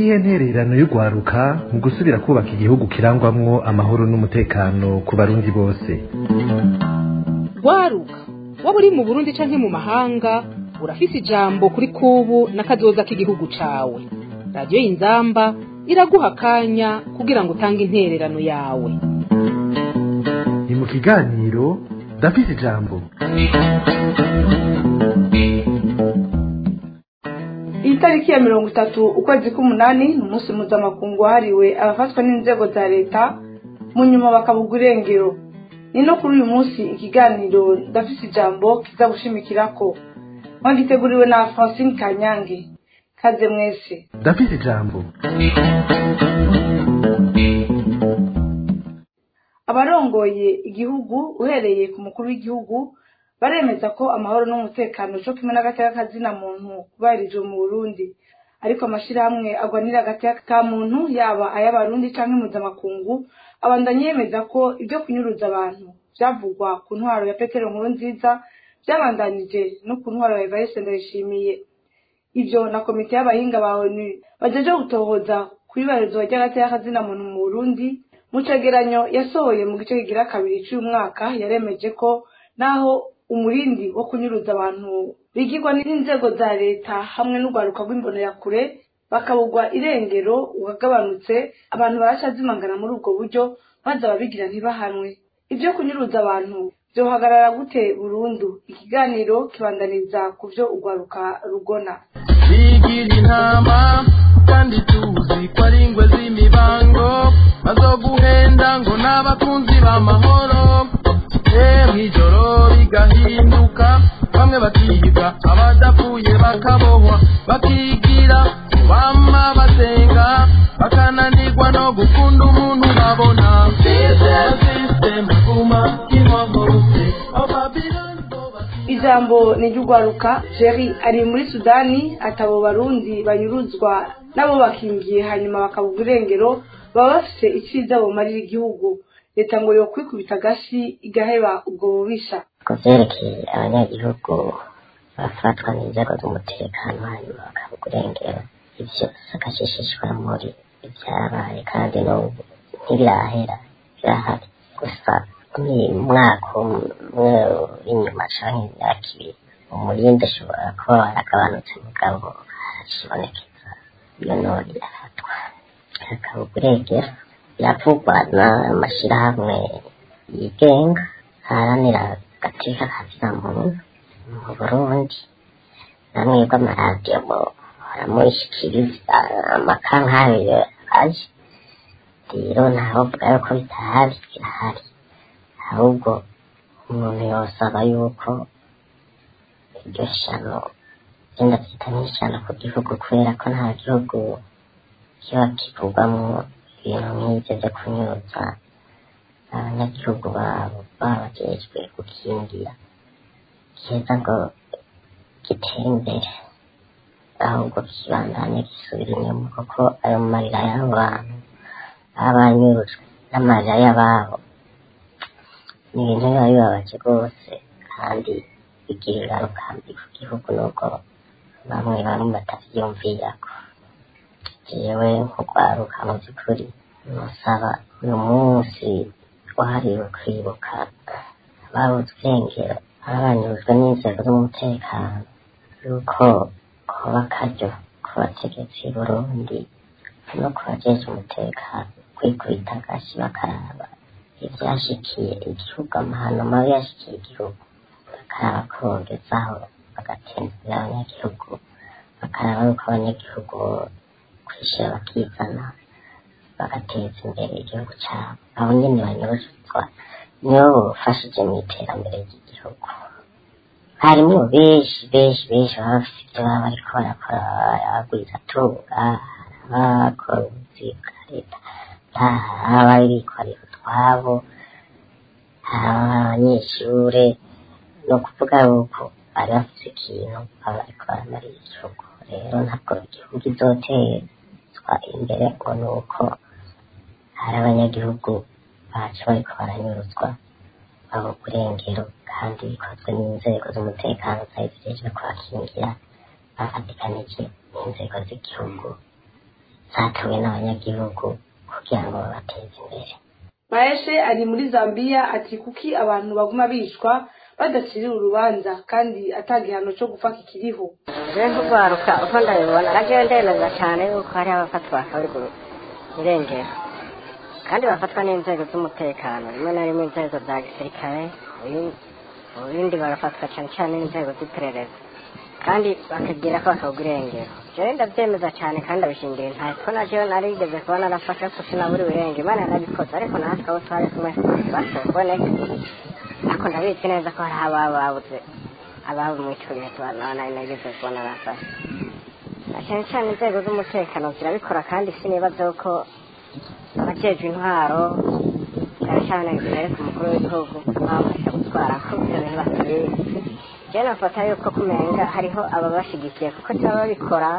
niyihe ntererano y'urwaruka mu gusubira kubaka igihugu kirangwamwo amahoro n'umutekano ku barundi bose rwaruka waba uri mu burundi canke mu mahanga urafise ijambo kuri kubu n'akazoza k'igihugu cawe radiyo y'inzamba iraguha akanya kugira ngo utange intererano yawe ni mu kiganiro ndafise ijambo iyi tariki ya mirongo itatu ukwezi k'umunani ni umunsi mpuzamakungu wahariwe abafatwa n'inzego za leta mu nyuma bakabugwa irengero ni no kuri uyu munsi ikiganiro ndafise ijambo kiza gushimikirako mwagiteguriwe na francine kanyange kaze mwese ndafise ijambo abarongoye igihugu uhereye ku mukuru w'igihugu baremeza ko amahoro n'umutekano co kimwe n'agateka kazina muntu kubahirijwe mu burundi ariko amashirahamwe agwanira agateka ka muntu yaba ay'abarundi canke mpuzamakungu abandanya yemeza ko ibyo kunyuruza abantu vyavugwa ku ntwaro ya petero nkuru nziza vyabandanije no ku ntwaro ya evariste ndayishimiye ivyo na komite y'abahinga ba onu bajeje gutohoza kw'ibarizwa ry'agateka kazina muntu mu burundi mu cegeranyo yasohoye mu gice kigira kabiri c'uyu mwaka yaremeje ko naho umurindi wo kunyuruza abantu bigirwa n'inzego za leta hamwe n'urwaruka rw'imbonerakure bakabugwa irengero ukagabanutse abantu baracazimangana muri ubwo buryo maze ababigira ntibahanwe ibyo kunyuruza abantu vyohagarara gute burundu ikiganiro kibandaniza ku vyo urwaruka rugona bigira intama kandi tuzi ko ari ingwe z'imibango bazoguhenda ngo n'abakunzi b'amahoro mw'ijoro bigahinduka bamwe bakiga abadapfuye bakabohwa bakigira bama basenga bakananirwa no gukunda umuntu babona system guma inkomorose ijambo ni iry'urwaruka jeri ari muri sudani atabo barundi banyuruzwa nabo bakingiye hanyuma bakabugwa irengero baba bafise iciza bumarira igihugu leta ngo yokwikubita agashi igaheba ubwo bubisha ku vyerekeye abanyagihugu bafatwa n'inzego z'umutekano hanyuma bakabugwa irengero ivyo sakashishishwa muri ivyabaye kandi n'ubu ntibirahera birahari gusa ni umwaka umwe w'inyuma canke imyaka ibiri umurindi ashobora kuba waragabanutse mugabo haracibonekeza iyo none irafatwa hakabugwa irengero biravugwa n'amashirahamwe yigenga haranira agateka kazina muntu mu burundi namwebwe amaradiyo baramushikiriza amakankayo aje rero ntawovuga yuko bitahari birahari ahubwo umuntu yosaba yuko iryo shano genda vyita nk'ishano ku gihugu kubera ko nta gihugu kiba kivugwamwo ibintu nk'ivyo vyo kunyuza abanyagihugu babo babajejwe gukingira keza ngo gitere imbere ahubwo kibandanye gisubira inyuma kuko ayo marira y'abo bantu baba banyurujwe n'amarira y'ababo ni ibintu biba bibabaje rwose kandi bigira ingaruka mbi ku gihugu n'ubwo bamwe bamwe batavyiyumvirako jewe nk'urwaruka mu by'ukuri nusaba uyu munsi wahariwe kwibuka ababuze irengero abanyurujwe n'inzego z'umutekano yuko kuba akaryo ku bategetsi burundi no ku bajeje umutekano kwikubita agashi bakaraba ivyashikiye igihugu amahano mabi yashikiye igihugu bakaraba ko bogezaho bagatembera abanyagihugu bakaraba yuko abanyagihugu kwishira bakizana bagateza imbere igihugu cyabo abo nyene banyuruzwa nibo bofashije mu iterambere ry'igihugu harimwo benshi benshi benshi baba bafite ibyo baba bariko barakora abagwiza tunga abakora ubuzi bwa leta abari bikorera utwabo abanyeshure ni ukuvuga yuko bari bafite ikintu baba bariko baramarira igihugu rero ntabwo igihugu izotezwa imbere ngo ni uko hari abanyagihugu bacu bariko baranyuruzwa babo kurengero kandi bikozwe n'inzego z'umutekano zari zijejwe kubakingira bafatikanije n'inzego z'igihugu zatowe n'abanyagihugu kugira ngo babateze imbere maeshe ari muri zambia ati kuki abantu baguma bicwa badaciriwe urubanza kandi ata gihano cyo gupfa kikiriho rero nk'urwaruka uko ndabibona nagiye ndemeza cyane yuko hari abafatwa bakabura irengero kandi bafatwa n'inzego z'umutekano rimwe na rimwe inzego za gisirikare ibindi barafatwa cyane cyane n'inzego z'iperereza kandi bakagira ko bakabura irengero jewe ndabyemeza cyane kandi abishingira intahe ko na jewe narigeze kuba narafashe ko sinabura ibirenge imana yarabikoze ariko natwe abo twari kumwe bashoboye kuboneka ariko ndabizi neza ko hari ababa babuze ababo mu ico gihe tubana nari nageze kubona bafashe na cyane cyane inzego z'umutekano zirabikora kandi sinibaza ko abajejwe intwaro cyane cyane zirareka umukuru w'igihugu babafasha gutwara ko ibyo bintu batabizi jewe nafata yuko kumenga hariho ababashigikiye kuko cyaba babikora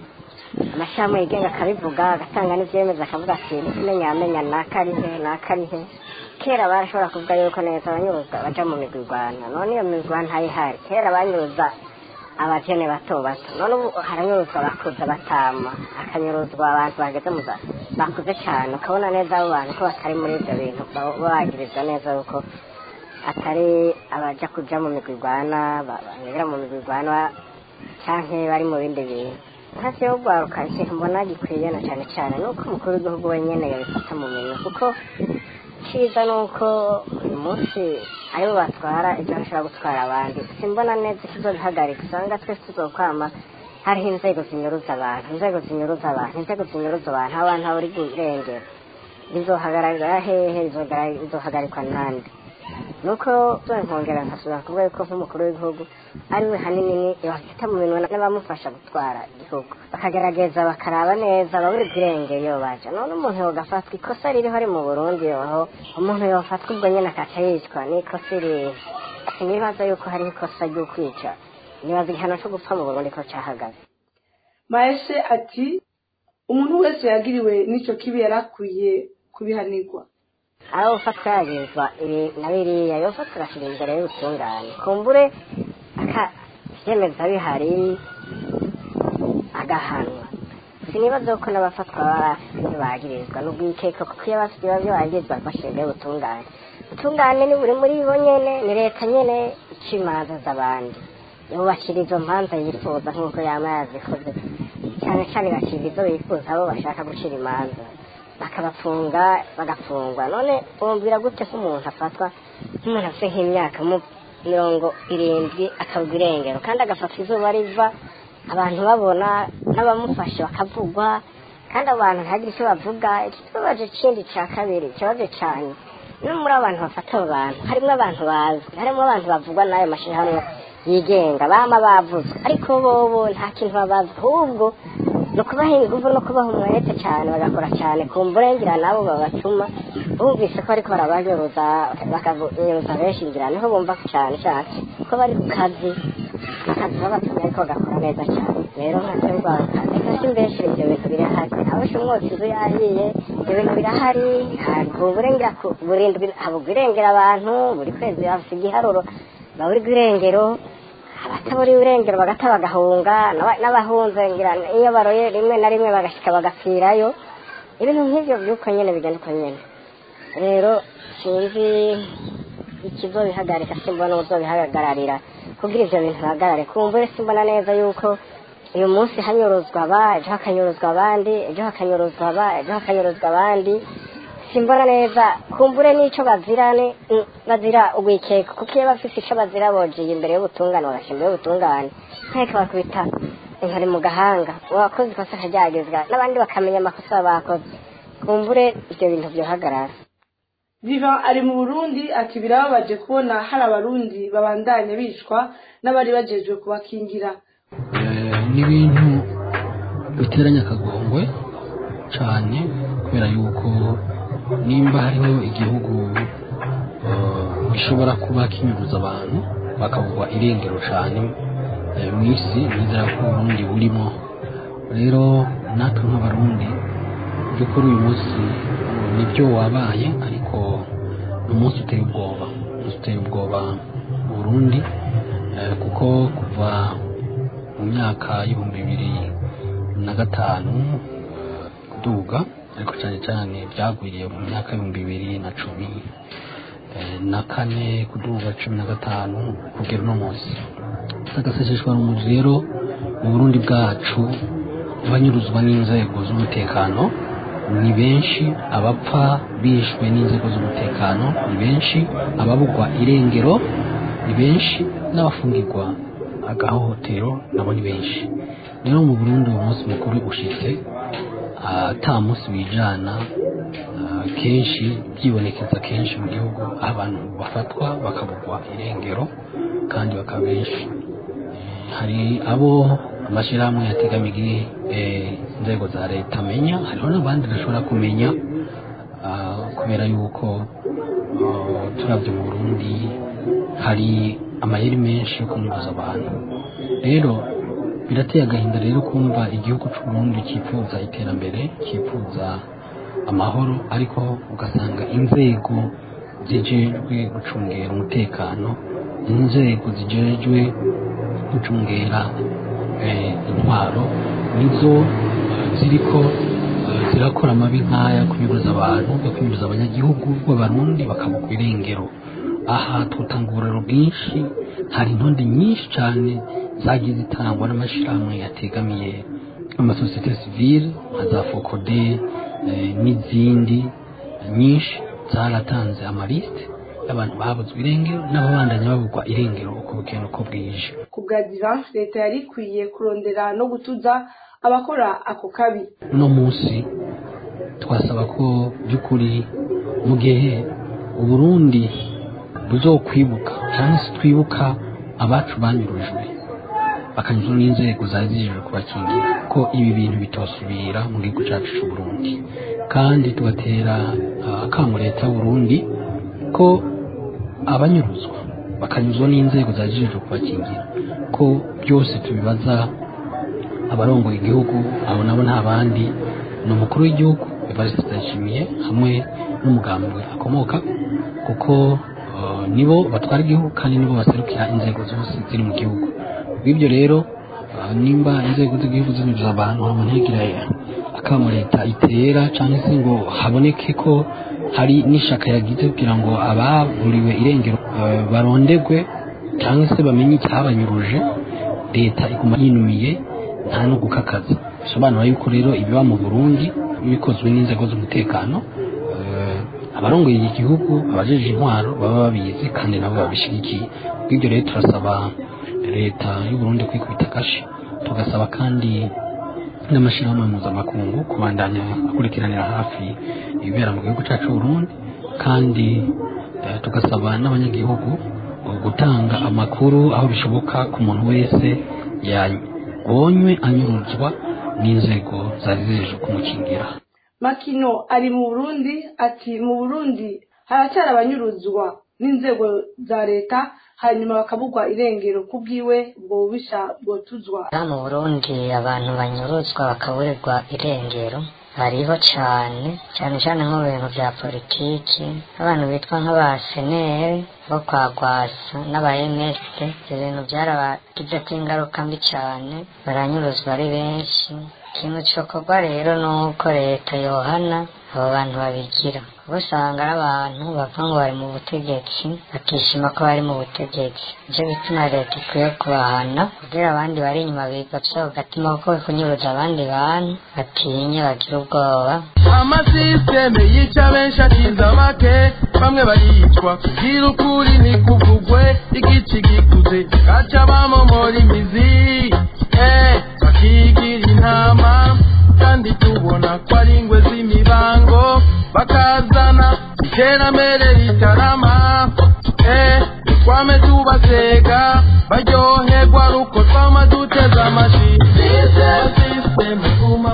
amashami yigenga akabivuga agatanga n'ivyemeza akavuga ati n'ikimenyamenya yamenya nakarihe nakarihe kera barashobora kuvuga yuko neza abanyuruza baja mu migwigwana none iyo migwigwana ntayihari kera banyuruza abajene bato bato none ubu haranyuruzwa abakuze batama hakanyuruzwa abantu bageze mu za bakuze cyane ukabona neza abo bantu ko batari muri ibyo bintu baba bagirizwa neza yuko atari abaja kuja mu migwigwana banyura mu migwigwana canke bari mu bindi bintu hasi yo gwaruka ikintu mbona gikwiye na cyane cyane nuko umukuru w'igihugu wenyene yabifata mu minwe kuko cyiza ni uko uyu munsi aribo batwara ibyo bashobora gutwara abandi simbona neza ikizobihagarika usanga twese tuzokwama hariho inzego zinyuruza abantu inzego zinyuruza abantu inzego zinyuruza abantu aho abantu bari irengero bizohagarara hehe bizohagarikwa nande nuko nkongera nkasubira kuvuga yuko nk'umukuru w'igihugu ari we hanini bafite mu minwe n'abamufasha gutwara igihugu bakagerageza bakaraba neza babura irengero iyo baje none umuntu yogafatwa ikosa ririho ari mu burundi aho umuntu yofatwa ubwo nyine akaca yicwa n'ikosa irihe sinibaza yuko hariho ikosa ryo kwica nibaza igihano cyo gupfa mu burundi ko cyahagaze maeshe ati umuntu wese yagiriwe n'icyo kibi yari akwiye kubihanirwa aho ufatwa yagirizwa ibi na biriya yofatwa agashyira imbere y'ubutungane kumbure akabyemeza bihari agahanwa sinibaza ko n'abafatwa baba bagirizwa n'ubwikeko kuko iyo bafite ibyo bagirizwa bashyira imbere y'ubutungane ubutungane ni buri muri bo nyene ni leta nyene ica imanza z'abandi yubakira izo manza yifuza nk'uko yaba yazikoze cyane cyane igacira izo bifuza abo bashaka gucira imanza bakabafunga bagafungwa none wumvira gute ko umuntu afatwa nk'umuntu afite nk'imyaka mirongo irindwi akabwa irengero kandi agafata izuba riva abantu babona n'abamufashe bakavugwa kandi abo bantu ntihagire icyo bavuga ikibabaje kindi cya kabiri ikibazo cyane no muri abantu bafata abo bantu harimo abantu bazwi harimo abantu bavugwa n'ayo mashyirahamwe yigenga bama bavuzwe ariko bobo nta kintu babazi ahubwo ni ukubaha ingufu no kubaha umwete cyane bagakora cyane ku mburengera nabo babatuma bumvise ko ariko barabanyuruza bakanyuruza benshi ngira niho bumva cyane cyane ko bari ku kazi akazi babatumye ariko bagakora neza cyane rero nkatwe rwanda reka simbeshere ibyo bintu birahari abasha umwotsi inzu yahiye ibyo bintu birahari ntabwo burengera burindwi habugwa irengera abantu buri kwezi bafite igiharuro baburi irengero abataburiye irengero bagata bagahunga n'abahunze ngira iyo baroye rimwe na rimwe bagashyika bagapfirayo ibintu nk'ibyo by'uko nyine bigenda uko nyine rero sinzi ikizobihagarika simbona uzobihagararira kugira ibyo bintu bihagarare kumbure simbona neza yuko uyu munsi hanyuruzwa aba ejo hakanyuruzwa abandi ejo hakanyuruzwa aba ejo hakanyuruzwa abandi simbona neza kumbure n'icyo bazira ni bazira ugwikeka kuko iyo bafite icyo bazira bogiye imbere y'ubutungane bagashyira imbere y'ubutungane nteko bakubita inkari mu gahanga uwakoze ikosa akaryagizwa n'abandi bakamenya amakosa bakoze kumbure ibyo bintu byohagarara viva ari mu burundi ati birababaje kubona hari abarundi babandanya bicwa n'abari bajejwe kubakingira ni ibintu biteranya akagongwe cyane kubera yuko nimba hariho igihugu gishobora kuba kinyuruza abantu bakavugwa irengero cyane mu isi nizera ko uburundi burimo rero natwe nk'abarundi by'ukuri uyu munsi nibyo wabaye ariko ni umunsi uteye ubwoba umunsi uteye ubwoba mu burundi kuko kuva mu myaka y'ibihumbi bibiri na gatanu kuduga ariko cyane cyane byagwiriye mu myaka y'ibihumbi bibiri na cumi eh, na kane kuduga cumi na gatanu kugera uno munsi agaseseshwa rumuri rero mu burundi bwacu abanyuruzwa n'inzego z'umutekano ni benshi abapfa bishwe n'inzego z'umutekano ni benshi ababugwa irengero ni benshi n'abafungirwa agahohotero nabo ni benshi rero mu burundi uwo munsi mukuru ushitse ata munsi wijana ah, kenshi byibonekeza kenshi mu gihugu aho abantu bafatwa bakabugwa irengero kandi bakaba benshi Eh, hari abo amashyirahamwe yategamiye eh, inzego za leta amenya hariho n'abandi bashobora kumenya ah, kubera yuko ah, turabye mu burundi hari amayeri menshi yo kunyuruza abantu rero birateye agahinda rero kumva igihugu cy'u Burundi cyifuza iterambere cyifuza amahoro ariko ugasanga inzego zijejwe gucungera umutekano inzego zijejwe gucungera eh, intwaro nizo eh, ziriko eh, zirakora amabi nk'aya kunyuruza abantu yo kunyuruza abanyagihugu b'abarundi bakabugwa irengero aha tutanga uburero bwinshi hari intonde nyinshi cyane zagiye zitangwa n'amashyirahamwe yategamiye amasosiyete sivile nka za fokode eh, n'izindi nyinshi zaratanze amalisite y'abantu babuzwe irengero n'ababandanya babugwa irengero uko bukeye uko bwije ku bwa divan leta yari ikwiye kurondera no gutuza abakora ako kabi uno munsi twasaba ko by'ukuri mu gihe uburundi buzokwibuka cyangwa se twibuka abacu banyurujwe bakanyuzwa n'inzego zari zijejwe kubakingira ko ibi bintu bitosubira mu gihugu cyacu cy'u Burundi kandi tugatera ah, akamo leta y'u Burundi ko abanyuruzwa bakanyuzwa n'inzego zari zijejwe kubakingira ko byose tubibaza abarongoye igihugu abo nabo nta bandi ni umukuru w'igihugu Evariste Ndayishimiye hamwe n'umugambwe akomoka kuko uh, nibo batwara igihugu kandi nibo baserukira inzego zose ziri mu gihugu bw'ibyo rero uh, nimba inzego z'igihugu zinyuza abantu hama ntigire akamo leta itera cyangwa se ngo haboneke ko hari n'ishaka yagize kugira ngo ababuriwe irengero uh, barondegwe cyangwa se bamenye icyabanyuruje leta iguma yinumiye nta no gukakaza bisobanura yuko rero ibiba mu burundi bikozwe n'inzego z'umutekano eh, abarongoye iki gihugu abajeje intwaro baba babizi kandi nabo babishyigikiye bw'ibyo rero turasaba leta y'uburundi kwikubita akashi tugasaba kandi n'amashyirahamwe mpuzamakungu kubandanya akurikiranira hafi ibibera mu gihugu cyacu Burundi kandi eh, tugasaba n'abanyagihugu gutanga amakuru aho bishoboka ku muntu wese yabonywe anyuruzwa n'inzego zari zijeje kumukingira makino ari mu burundi ati mu burundi haracyari abanyuruzwa n'inzego za leta hanyuma bakabugwa irengero ku bwiwe ubwo bubisha bwotuzwa Aha mu Burundi abantu banyuruzwa bakaburirwa irengero hariho cyane cyane cyane nko mu bintu bya politiki abantu bitwa nk'abaseneri bo kwa gwasa n'aba MST ibyo bintu byarabagizeko ingaruka mbi cyane baranyuruzwa ari benshi ikintu cyokorwa rero ni uko leta yohana abo bantu babigira kuko usanga ari abantu bava ngo bari mu butegetsi bakishima ko bari mu butegetsi nicyo bituma leta ikwiye kubahana kugira abandi bari inyuma bigapfa agatima kuko kunyuruza abandi bantu batinye bagira ubwoba amasisiteme yica benshi akiza bake bamwe baricwa kugira ukuri ntikuvugwe igici gikuze gaca bamomora imizi eh, bakigira intama kandi tubona ko ari ingwe z'imibango bakazana iterambere ritarama eh, twame tubasega baryoherwa ruko twama duteze amashi System, guma,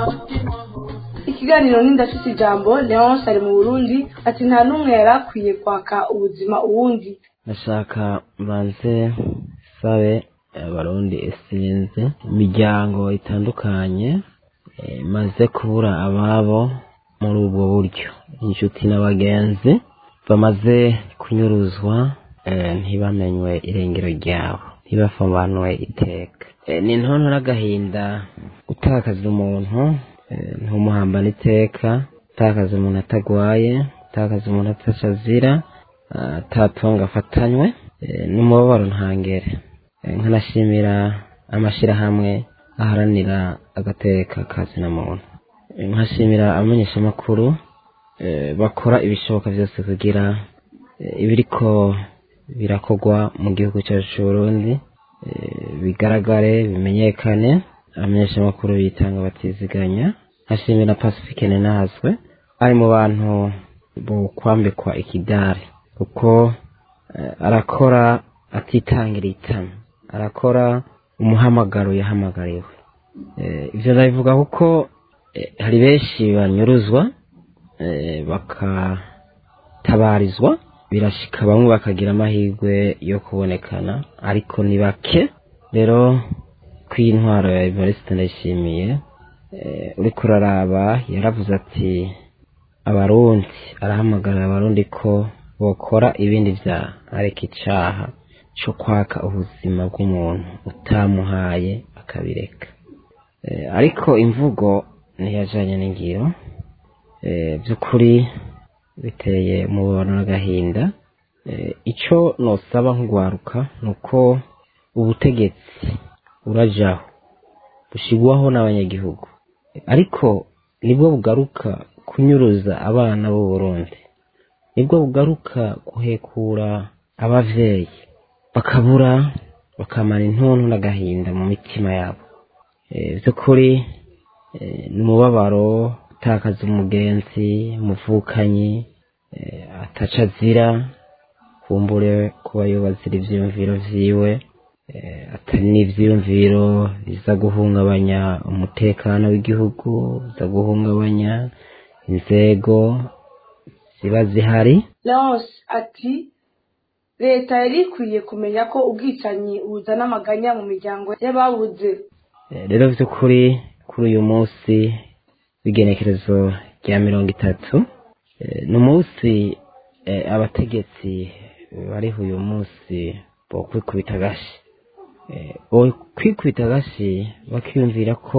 ikiganiro n'indafite ijambo leonce ari mu burundi ati nta n'umwe yari akwiye kwaka ubuzima uwundi ndashaka banze sabe abarundi isinzi imiryango itandukanye eh, imaze kubura ababo muri ubwo buryo inshuti n'abagenzi bamaze kunyuruzwa eh, ntibamenywe irengero ryabo ntibafambanwe iteka Eh, ni intonto n'agahinda gutakaza umuntu ntumuhambane iteka utakaza umuntu atagwaye utakaza umuntu atacazira atatonga afatanywe n'umubabaro ntangere nkanashimira amashyirahamwe aharanira agateka kazina muntu nkashimira abamenyeshamakuru bakora ibishoboka byose kugira ibiriko birakogwa mu gihugu cyacu cy'uburundi bigaragare bimenyekane abamenyeshamakuru bitanga batiziganya nkashimira pacifique nenazwe ari mu bantu bo kwambikwa ikidari kuko arakora atitangira itama arakora umuhamagaro yahamagariwe ibyo ndabivuga kuko hari benshi banyuruzwa bakatabarizwa birashika bamwe bakagira amahirwe yo kubonekana ariko ni bake rero kw'intwaro ya evariste ndayishimiye uriko uraraba yaravuze ati abarundi arahamagarira abarundi ko bokora ibindi byaha areka icaha cyo kwaka ubuzima bw'umuntu utamuhaye akabireka ariko imvugo ntiyajanye n'ingiro by'ukuri biteye umubabaro n'agahinda icyo nosaba nk'urwaruka ni uko ubutegetsi urajaho bushyirwaho n'abanyagihugu ariko nibwo bugaruka kunyuruza abana b'u Burundi nibwo bugaruka guhekura abavyeyi bakabura bakamara intuntu n'agahinda mu mitima yabo by'ukuri ni umubabaro utakaza umugenzi umuvukanyi ataca azira kumbure kuba yubazira ivyiyumviro vyiwe atari n'ivyiyumviro biza guhungabanya umutekano w'igihugu biza guhungabanya inzego ziba zihari leonce ati leta yari ikwiye kumenya ko ubwicanyi buzana amaganya mu miryango y'ababuze rero by'ukuri kuri uyu munsi w'igenekerezo rya mirongo itatu ni umunsi abategetsi bariho uyu munsi bo kwikubita agashi kwikubita agashi bakiyumvira ko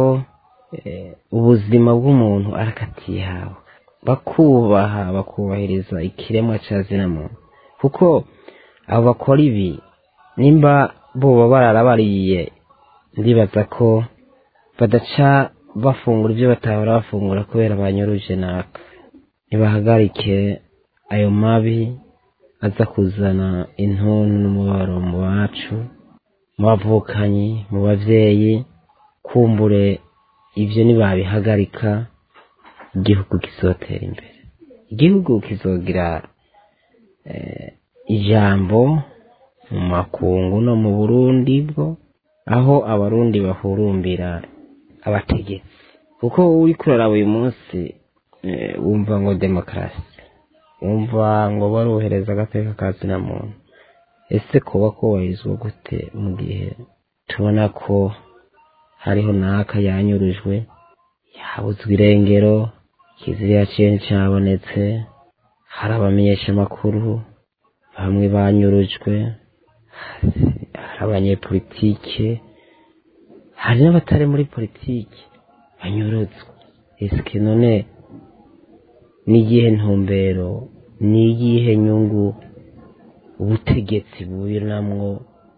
ubuzima bw'umuntu arakatihawe bakubaha bakubahiriza ikiremwa cya zina muntu kuko abo bakora ibi nimba boba bararabariye ndibaza ko badaca bafungura ibyo batahora bafungura kubera banyuruje naka ntibahagarike ayo mabi aza kuzana intuntu n'umubabaro mu bacu mu bavukanyi mu babyeyi kumbure ibyo ntibabihagarika igihugu kizotera imbere igihugu kizogira ijambo mu makungu no mu burundi bwo aho abarundi bahurumbira abategetsi kuko uri kuraraba uyu munsi wumva ngo demokarasi wumva ngo baruhereza agateka ka zina muntu ese kuba kubahirizwa gute mu gihe tubona ko hariho n'aka yanyurujwe yabuzwe irengero kiziriya kintu cyabonetse hari abamenyeshamakuru bamwe banyurujwe hari abanyepolitike hari n'abatari muri politiki banyurutswe ese none ni iyihe ntumbero ni iyihe nyungu ubutegetsi bubiramwo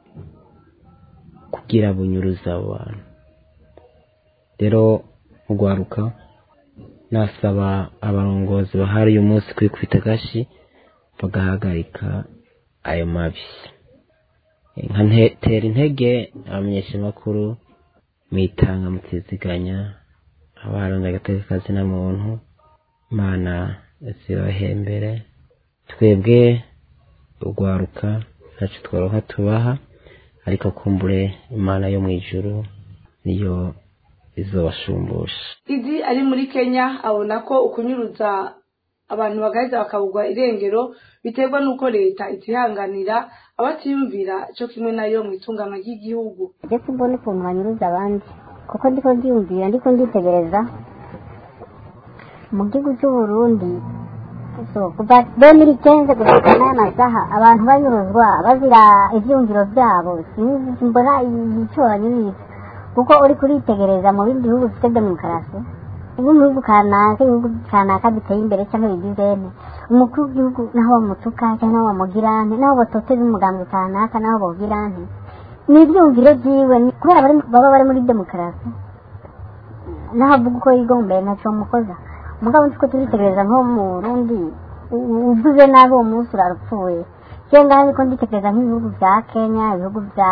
kugira bunyuruze abo bantu rero urwaruka nasaba abarongozi bahari uyu munsi kwikubita agashi bagahagarika ayo mabi nkantera intege abamenyeshamakuru mwitanga mutiziganya abaharanira agateka kazina muntu imana zibahembere twebwe urwaruka ntacyo tworoha tubaha ariko kumbure imana yo mu ijuru niyo izobashumbusha idi ari muri kenya abona ko ukunyuruza abantu bagaheza bakabugwa irengero biterwa n'uko leta itihanganira abatiyumvira cyo kimwe nayo mu itunganywa ry'igihugu ndetse mbona ukuntu banyuruza abandi kuko ndiko ndiyumvira ndiko nditegereza mu gihugu cy'uburundi so kuva demiri kenze gushika n'aya masaha abantu banyuruzwa bazira ivyumviro vyabo sinzi mbona ico banyuriza kuko uri kuritegereza mu bindi bihugu bifite demokarasi ubu mu bihugu kanaka ibihugu kanaka biteye imbere cyangwa bigizene umukuru w'igihugu naho bamutuka cyangwa naho bamugirane naho batoteza umugambi kanaka naho bawugirane ni ibyumviro byiwe ni- kubera bari- baba bari muri demokarasi naho avuga uko yigombeye ntacyo bamukoza mugabo nzi ko turitegereza nko mu rundi uvuze nabi uwo munsi urarupfuye cyangwa ariko nditekereza nk'ibihugu bya kenya ibihugu bya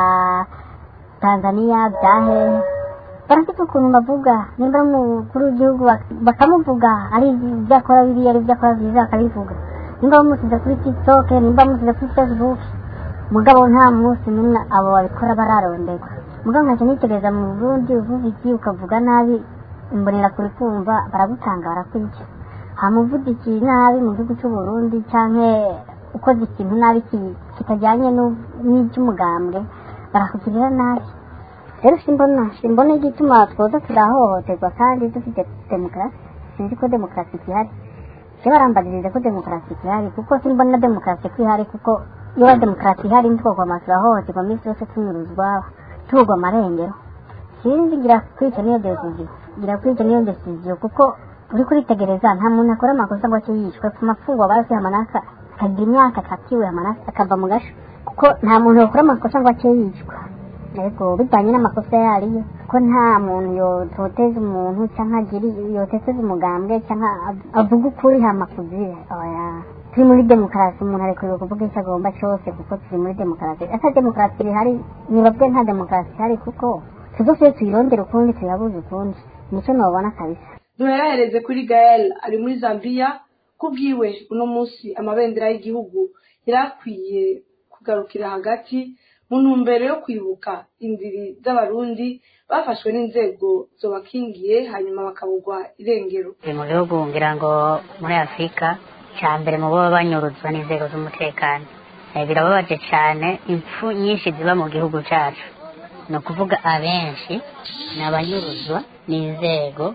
tanzania bya hehe barafite ukuntu bavuga nimba ari umukuru w'igihugu bak- bakamuvuga ari ibyo akora bibi ari ibyo akora byiza bakabivuga nimba bamusize kuri tiktok nimba bamusize kuri facebook mugabo nta munsi n'umwe abo babikora bararonderwa mugabo nkajya nitegereza mu burundi uvuga iki ukavuga nabi imbonera kuri kumva baragutanga barakwica hamuvuga iki nabi mu gihugu cy'u Burundi canke ukoze ikintu nabi ki- kitajyanye n'u- n'iby'umugambwe barakugirira nabi rero simbona simbona igituma twoza turahohoterwa kandi dufite demokarasi sinzi ko demokarasi ihari se barambagirije ko demokarasi ihari kuko simbona demokarasi ko ihari kuko iyo demokarasi ihari ntitwokwama turahohoterwa minsi yose tunyuruzwa tugwa amarengero sinzi ngira kwica niyo decision ngira kwica niyo decision kuko uri kuritegereza nta muntu akora amakosa ngo ace yishwe ku mafungwa barasi amanaka akagira imyaka akatiwe amanaka akava mu gasho kuko nta muntu yakora amakosa ngo ace yishwa ariko bijyanye n'amakosa yariyo ko nta muntu yototeza umuntu cyangwa agiri yototeza umugambwe cyangwa av- avuga ukuri hama kuzira oya turi muri demokarasi umuntu arekuriwe kuvuga icyo agomba cyose kuko turi muri demokarasi ese demokarasi ihari nibabwe nta demokarasi ihari kuko tuzose tuyirondera ukundi tuyabuze ukundi nicyo nabona kabisa duherahereze kuri gael ari muri zambia kubwiwe uno munsi amabendera y'igihugu yari akwiye kugarukira hagati mu ntumbero yo kwibuka indiri z'abarundi bafashwe n'inzego zobakingiye hanyuma bakabugwa irengero biri mu bihugu ngira ngo muri afurika cya mbere mu baba banyuruzwa n'inzego z'umutekano Eh, birababaje cyane impfu nyinshi ziba mu gihugu cyacu ni ukuvuga abenshi ni abanyuruzwa n'inzego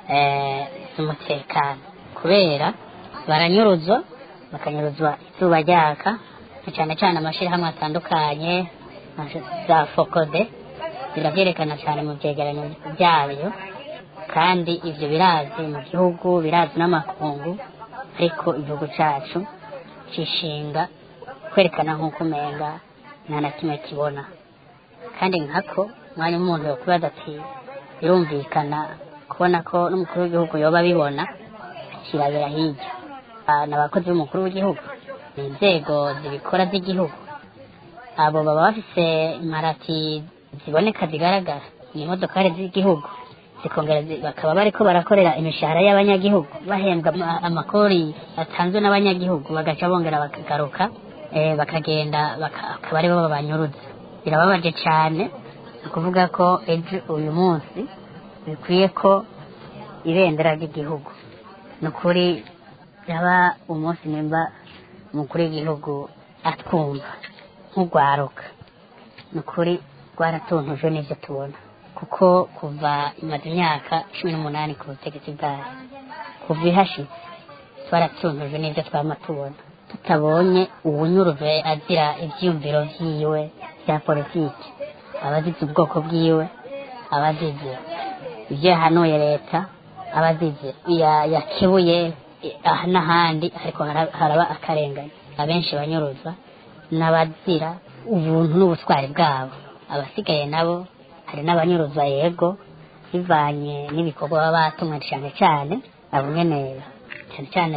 eh, z'umutekano kubera baranyuruzwa bakanyuruzwa izuba ryaka na cyane cyane amashyirahamwe atandukanye nka za fokode birabyerekana cyane mu byegeranyo byabyo kandi ibyo birazi mu gihugu birazi n'amakungu ariko igihugu cyacu cishinga kwerekana nk'uko umenga nta na kimwe kibona kandi nkako umwanya w'umuntu yokubaza ati birumvikana kubona ko n'umukuru w'igihugu yoba abibona kirabera hirya Ah, ni abakozi b'umukuru w'igihugu ni inzego zibikora z'igihugu abo baba bafise imparati ziboneka zigaragara ni imodokari z'igihugu zikongera zi- bakaba bariko barakorera imishahara y'abanyagihugu bahembwa ama- amakori atanzwe n'abanyagihugu bagaca bongera bakagaruka eh, bakagenda baka- akaba aribo babanyuruza birababaje cyane ni ukuvuga ko ejo uyu munsi bikwiye ko ibendera ry'igihugu ni ukuri yaba umunsi nimba umukuru w'igihugu atwumva nk'urwaruka ni ukuri rwaratuntuje n'ibyo tubona kuko kuva imaze imyaka cumi n'umunani ku butegetsi bwayo kuva ihashize twaratuntuje n'ibyo twama tubona tutabonye uwunyuruje azira ibyiyumviro byiwe bya politiki abazize ubwoko bwiwe abazize ibyo yahanuye leta abazize ya- yakebuye eh, aha n'ahandi ariko hara- haraba akarengane abenshi banyuruzwa n'abazira ubuntu n'ubutwari bwabo abasigaye nabo hari n'abanyuruzwa yego bivanye n'ibikorwa baba batumwe cyane cyane abo nyene cyane cyane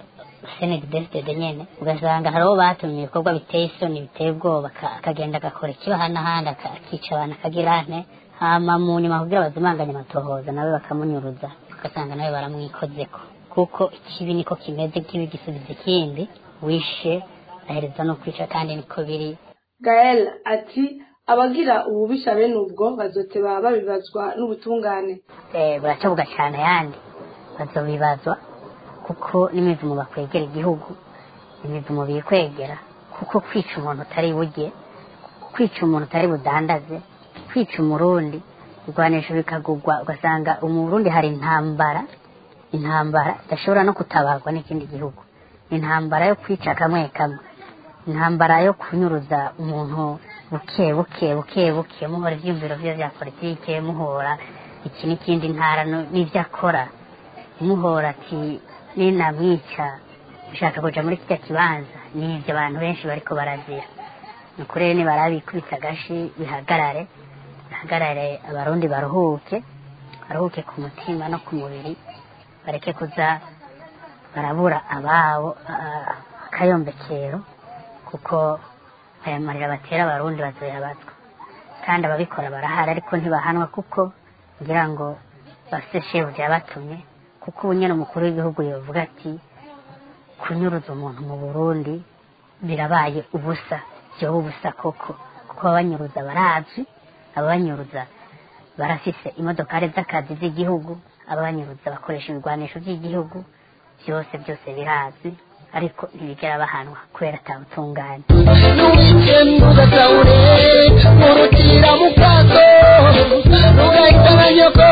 senedi desitede nyene ugasanga hari abo batumye ibikorwa biteye isoni biteye ubwoba aka- akagenda agakora ikibaha n'ahandi aka- akica abantu akagira ane hama mu nyuma kugira bazimanganye amatohoza nawe bakamunyuruza ugasanga nawe baramwikozeko kuko ikibi niko kimeze kibi gisubiza ikindi wishe ahereza no kwica kandi niko biri gael ati abagira ububisha bene ubwo bazoteba babibazwa n'ubutungane eh, buracabuga cyane ayandi bazobibazwa kuko n'imivumo bakwegera igihugu imivumo bikwegera kuko kwica umuntu utari burye kwica umuntu utari budandaze kwica umurundi ibigwanisho bikagugwa ugasanga umurundi hari intambara intambara idashobora no kutabarwa n'ikindi gihugu intambara yo kwica kamwe kamwe intambara yo kunyuruza umuntu buke buke buke buke muhora ibyiyumviro bye bya politike muhora iki n'ikindi ntara no- n'ibyo akora umuhora ati ninamwica ushaka kuja muri kirya kibanza nivyo abantu benshi bariko barazira ni ukuri rero nibarabikubita agashi bihagarare bihagarare abarundi baruhuke baruhuke ku mutima no ku mubiri bareke kuza barabura ababo ah, akayombekero kuko aya marira batera abarundi bazoyabazwa kandi ababikora barahari ariko ntibahanwa kuko ngira ngo bafite shebu byabatumye kuko ubu nyine umukuru w'igihugu yavuga ati kunyuruza umuntu mu burundi birabaye ubusa byoba ubusa koko kuko ababanyuruza barazwi ababanyuruza barafise imodokari z'akazi z'igihugu ababanyuruza bakoresha ibigwanisho by'igihugu byose byose birazwi ariko ntibigera bahanwa kubera atabutungane ntugatawure murutira mu kato ntugahitana nyoko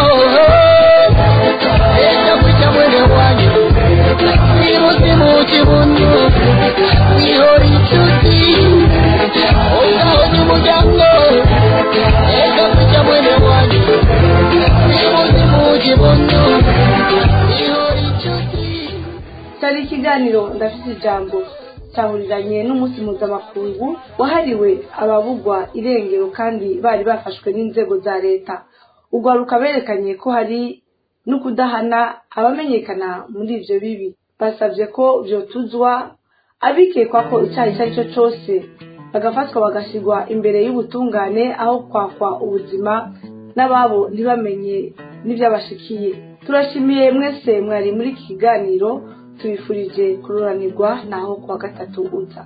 enda kwica mwene wanyu wiruzi mu kibuno wihora inshuti ugaho n'umuryango enda kwica mwene wanyu wiruzi mu kibuno wihora inshuti cyari ikiganiro ndafite ijambo cyahuriranye n'umunsi mpuzamakungu wahariwe ababugwa irengero kandi bari bafashwe n'inzego za leta urwaruka berekanye ko hari no kudahana abamenyekana muri ibyo bibi basabye ko byotuzwa abikekwa ko icyaha icyo ari cyo cyose bagafatwa bagashyirwa imbere y'ubutungane aho kwakwa ubuzima n'ababo ntibamenye n'ibyabashikiye turashimiye mwese mwari muri iki kiganiro tubifurije kururanirwa naho kuwa gatatu uza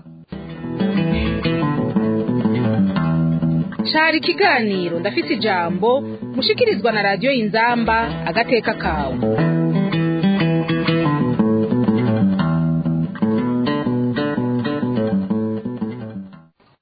cari ikiganiro ndafise ijambo mushikirizwa na radiyo inzamba agateka kawe